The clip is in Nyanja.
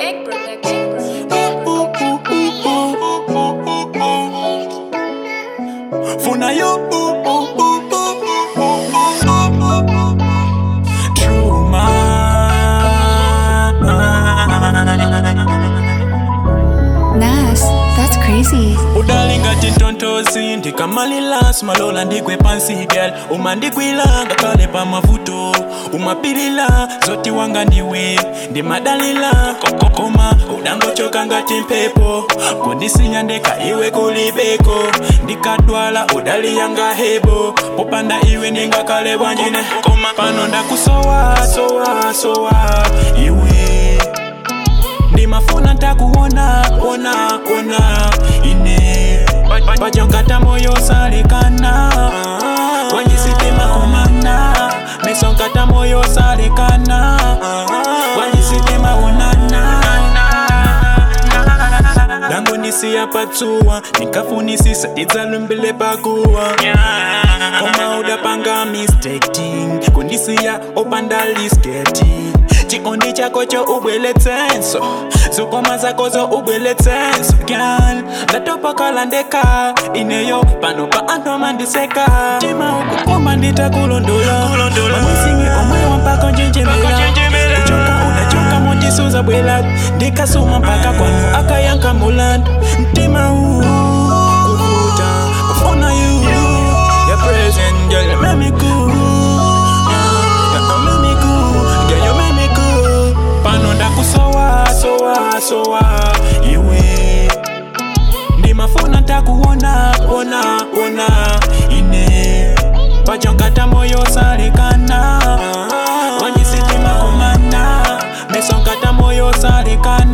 Big production. Funa yo True man Nas, that's crazy. udalinga tintontozi ndikamalila simalola ndigwe pansi girl umandigwilanga kale pamavuto umapilila zoti wanga ndiwe ndimadalila kokokoma udangochoka ngati mpepo kundisinya ndeka iwe kulibeko ndikadwala udaliyanga hebo popanda iwe ndingakale bwanjine koma pano ndakusowa sowa sowa iwe ndimafuna ntakuona ona ona ine pajonkata moyo salekana wanyisitima kumana mesonkata moyo salekana wanyisitima unana dango ndisiya patsuwa nikafunisisa idzalumbile pakuwa koma udapanga mistaking kundisiya opanda lisketi chikondi chako cho ubweletsenso zukoma zako zo ubweletsenso gyal ndatopakala ndeka ineyo pano pa anthu amandiseka tima ukukoma nditakulondola mamisingi omwe wampaka njenjemera kuchoka unachoka mondisuza bwela ndikasuma mpaka kwanu akayanka mulandu mtima huu kuvuta kufuna you your present girl you make me cool Yeah, you make me cool girl you make me cool pano ndakusowa sowa sowa iwe ndimafuna ntakuona ona ona ine pajonkata moyo salekana wanyisitima kumana mesonkata moyo salekana